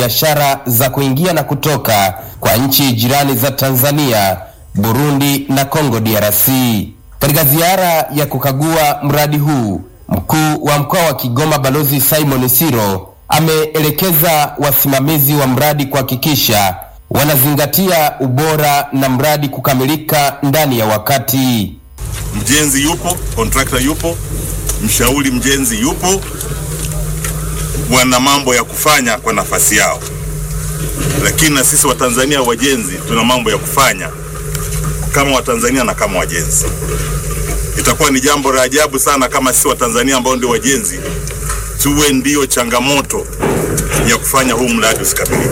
biashara za kuingia na kutoka kwa nchi jirani za Tanzania, Burundi na Kongo DRC. Katika ziara ya kukagua mradi huu, mkuu wa mkoa wa Kigoma Balozi Simon Siro ameelekeza wasimamizi wa mradi kuhakikisha wanazingatia ubora na mradi kukamilika ndani ya wakati. Mjenzi yupo, kontrakta yupo, mshauri mjenzi yupo, wana mambo ya kufanya kwa nafasi yao, lakini na sisi Watanzania wajenzi tuna mambo ya kufanya kama Watanzania na kama wajenzi. Itakuwa ni jambo la ajabu sana kama sisi Watanzania ambao ndio wajenzi tuwe ndio changamoto ya kufanya huu mradi usikamilike.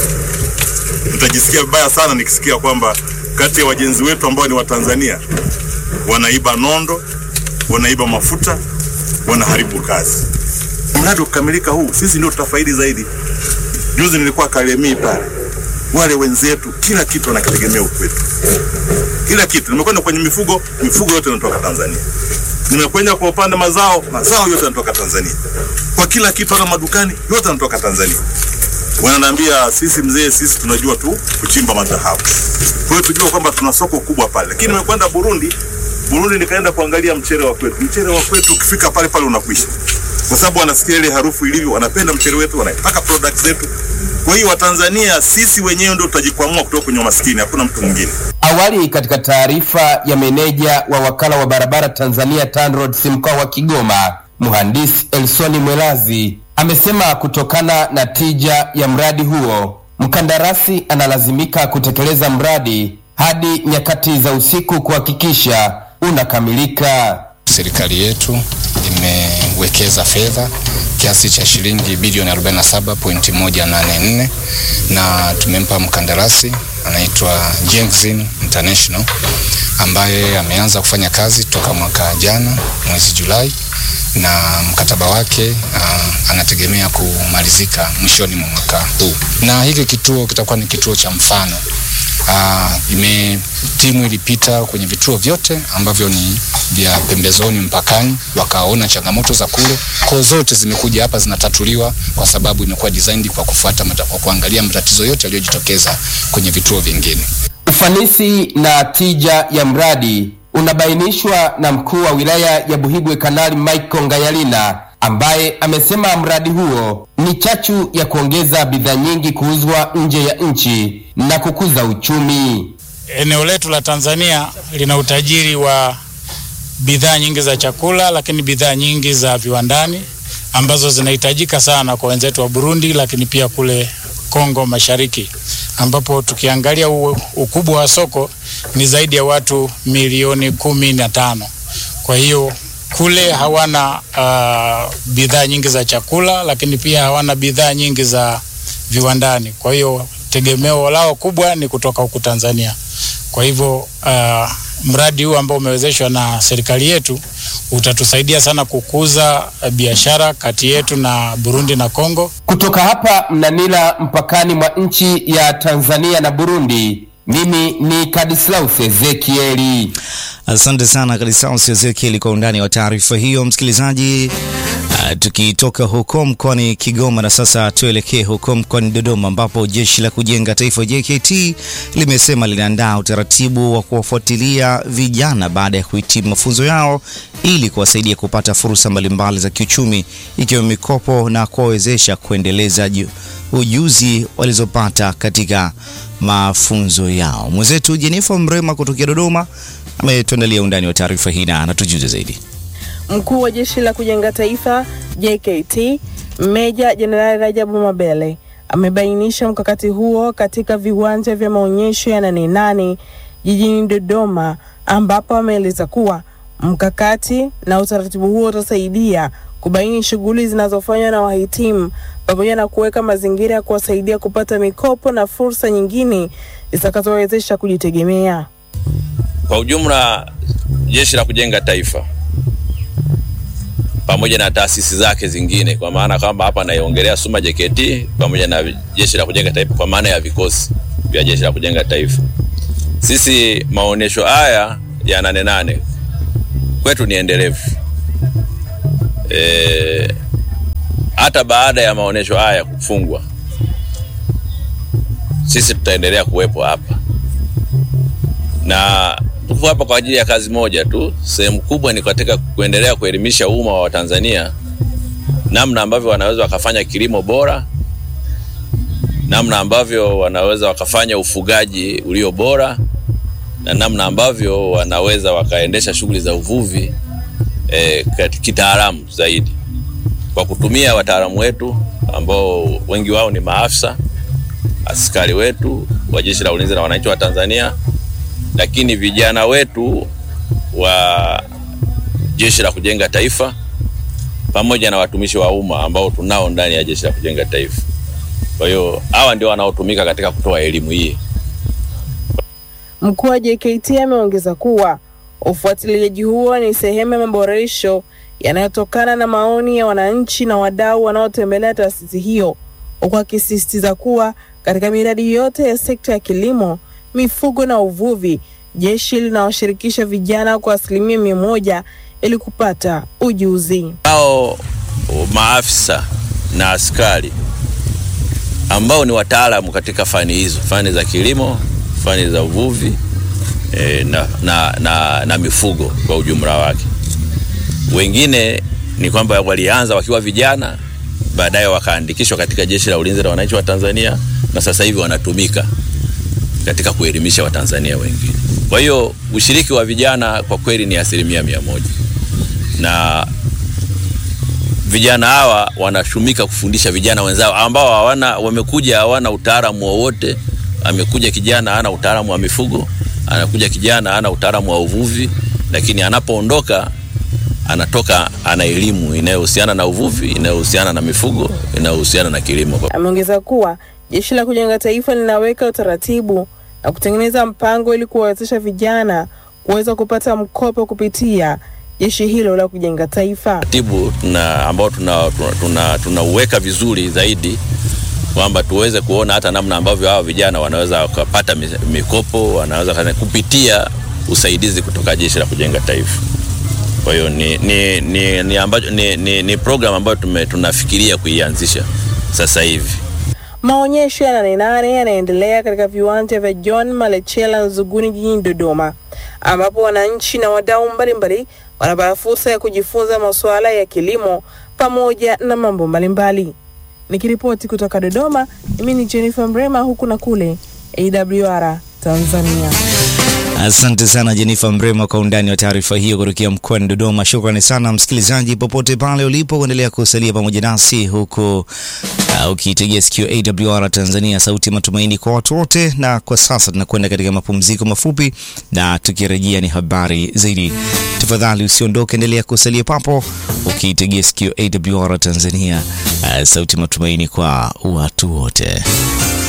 Nitajisikia vibaya sana nikisikia kwamba kati ya wajenzi wetu ambao ni Watanzania wanaiba nondo, wanaiba mafuta, wanaharibu kazi. Mradi ukikamilika huu, sisi ndio tutafaidi zaidi. Juzi nilikuwa Kalemie pale, wale wenzetu kila kitu wanakitegemea ukwetu, kila kitu. Nimekwenda kwenye mifugo, mifugo yote inatoka Tanzania. Nimekwenda kwa upande mazao, mazao yote yanatoka Tanzania. Kwa kila kitu, hata madukani yote yanatoka Tanzania. Wananiambia sisi mzee, sisi tunajua tu kuchimba madhahabu, kwa hiyo tujua kwamba tuna soko kubwa pale. Lakini nimekwenda Burundi, Burundi nikaenda kuangalia mchele wa kwetu. Mchele wa kwetu ukifika pale pale unakwisha, kwa sababu wanasikia ile harufu ilivyo, wanapenda mchele wetu, wanaitaka products zetu. Kwa hiyo Watanzania sisi wenyewe ndio tutajikwamua kutoka kwenye umaskini, hakuna mtu mwingine. Awali katika taarifa ya meneja wa wakala wa barabara Tanzania TANROADS mkoa wa Kigoma, mhandisi Elsoni Mwelazi amesema kutokana na tija ya mradi huo, mkandarasi analazimika kutekeleza mradi hadi nyakati za usiku kuhakikisha unakamilika. Serikali yetu imewekeza fedha kiasi cha shilingi bilioni 47.184 na tumempa mkandarasi anaitwa Jengzin International ambaye ameanza kufanya kazi toka mwaka jana mwezi Julai na mkataba wake uh, anategemea kumalizika mwishoni mwa mwaka huu, na hiki kituo kitakuwa ni kituo cha mfano. Uh, ime timu ilipita kwenye vituo vyote ambavyo ni vya pembezoni mpakani, wakaona changamoto za kule, kwa zote zimekuja hapa zinatatuliwa, kwa sababu imekuwa designed kwa kufuata mata, kwa kuangalia matatizo yote yaliyojitokeza kwenye vituo vingine. Ufanisi na tija ya mradi unabainishwa na mkuu wa wilaya ya Buhigwe Kanali Michael Ngayalina ambaye amesema mradi huo ni chachu ya kuongeza bidhaa nyingi kuuzwa nje ya nchi na kukuza uchumi. Eneo letu la Tanzania lina utajiri wa bidhaa nyingi za chakula, lakini bidhaa nyingi za viwandani ambazo zinahitajika sana kwa wenzetu wa Burundi, lakini pia kule Kongo Mashariki, ambapo tukiangalia ukubwa wa soko ni zaidi ya watu milioni kumi na tano. Kwa hiyo kule hawana uh, bidhaa nyingi za chakula, lakini pia hawana bidhaa nyingi za viwandani. Kwa hiyo tegemeo lao kubwa ni kutoka huku Tanzania. Kwa hivyo uh, mradi huu ambao umewezeshwa na serikali yetu utatusaidia sana kukuza biashara kati yetu na Burundi na Kongo. Kutoka hapa Mnanila, mpakani mwa nchi ya Tanzania na Burundi, mimi ni Kadislaus Ezekieli. Asante sana Kadislaus Ezekieli kwa undani wa taarifa hiyo, msikilizaji. Uh, tukitoka huko mkoani Kigoma na sasa tuelekee huko mkoani Dodoma ambapo jeshi la kujenga taifa JKT limesema linaandaa utaratibu wa kuwafuatilia vijana baada ya kuhitimu mafunzo yao ili kuwasaidia kupata fursa mbalimbali za kiuchumi ikiwemo mikopo na kuwawezesha kuendeleza ujuzi walizopata katika mafunzo yao. Mwenzetu Jenifa Mrema kutokea Dodoma ametuandalia undani wa taarifa hii na anatujuza zaidi. Mkuu wa jeshi la kujenga taifa JKT Meja Jenerali Rajabu Mabele amebainisha mkakati huo katika viwanja vya maonyesho ya Nane Nane jijini Dodoma, ambapo ameeleza kuwa mkakati na utaratibu huo utasaidia kubaini shughuli zinazofanywa na wahitimu pamoja na kuweka mazingira ya kuwasaidia kupata mikopo na fursa nyingine zitakazowezesha kujitegemea. Kwa ujumla, jeshi la kujenga taifa pamoja na taasisi zake zingine, kwa maana kwamba hapa naiongelea SUMA JKT pamoja na jeshi la kujenga taifa, kwa maana ya vikosi vya jeshi la kujenga taifa. Sisi maonesho haya ya Nane Nane kwetu ni endelevu e, hata baada ya maonesho haya kufungwa sisi tutaendelea kuwepo hapa na tuko hapa kwa ajili ya kazi moja tu. Sehemu kubwa ni katika kuendelea kuelimisha umma wa Watanzania namna ambavyo wanaweza wakafanya kilimo bora, namna ambavyo wanaweza wakafanya ufugaji ulio bora, na namna ambavyo wanaweza wakaendesha shughuli za uvuvi eh, kitaalamu zaidi kwa kutumia wataalamu wetu ambao wengi wao ni maafisa askari wetu wa Jeshi la Ulinzi na Wananchi wa Tanzania, lakini vijana wetu wa Jeshi la Kujenga Taifa pamoja na watumishi wa umma ambao tunao ndani ya Jeshi la Kujenga Taifa. Kwa hiyo hawa ndio wanaotumika katika kutoa elimu hii. Mkuu wa JKT ameongeza kuwa ufuatiliaji huo ni sehemu ya maboresho yanayotokana na maoni ya wananchi na wadau wanaotembelea taasisi hiyo, huku akisisitiza kuwa katika miradi yote ya sekta ya kilimo, mifugo na uvuvi, jeshi linawashirikisha vijana kwa asilimia mia moja ili kupata ujuzi. Hao maafisa na askari ambao ni wataalamu katika fani hizo, fani za kilimo, fani za uvuvi e, na, na, na, na mifugo kwa ujumla wake. Wengine ni kwamba walianza wakiwa vijana, baadaye wakaandikishwa katika Jeshi la Ulinzi la Wananchi wa Tanzania na sasa hivi wanatumika katika kuelimisha Watanzania wengine. Kwa hiyo ushiriki wa vijana kwa kweli ni asilimia mia moja na vijana hawa wanashumika kufundisha vijana wenzao ambao hawana wamekuja hawana utaalamu wowote. Amekuja kijana hana utaalamu wa mifugo, anakuja kijana hana utaalamu wa uvuvi, lakini anapoondoka anatoka ana elimu inayohusiana na uvuvi, inayohusiana na mifugo, inayohusiana na kilimo. Ameongeza kuwa Jeshi la Kujenga Taifa linaweka utaratibu na kutengeneza mpango ili kuwawezesha vijana kuweza kupata mkopo kupitia jeshi hilo la kujenga taifa. Taratibu tuna ambao tunauweka tuna, tuna, tuna vizuri zaidi kwamba tuweze kuona hata namna ambavyo hawa vijana wanaweza wakapata mikopo, wanaweza kupitia usaidizi kutoka Jeshi la Kujenga Taifa. Kwa hiyo ni, ni, ni, ni, ambacho, ni, ni, ni program ambayo tume, tunafikiria kuianzisha sasa hivi. Maonyesho ya Nane Nane yanaendelea katika viwanja vya John Malechela Nzuguni jijini Dodoma, ambapo wananchi na wadau mbalimbali wanapata fursa ya kujifunza masuala ya kilimo pamoja na mambo mbalimbali. Nikiripoti kutoka Dodoma, mimi ni Jennifer Mrema, huku na kule AWR Tanzania. Asante sana Jenifa Mrema kwa undani wa taarifa hiyo kutokea mkoani Dodoma. Shukrani sana msikilizaji, popote pale ulipo, kuendelea kusalia pamoja nasi huku uh, ukiitegea sikio AWR Tanzania, sauti ya matumaini kwa watu wote. Na kwa sasa tunakwenda katika mapumziko mafupi, na tukirejea ni habari zaidi. Tafadhali usiondoke, endelea kusalia papo ukiitegea sikio AWR Tanzania, uh, sauti ya matumaini kwa watu wote.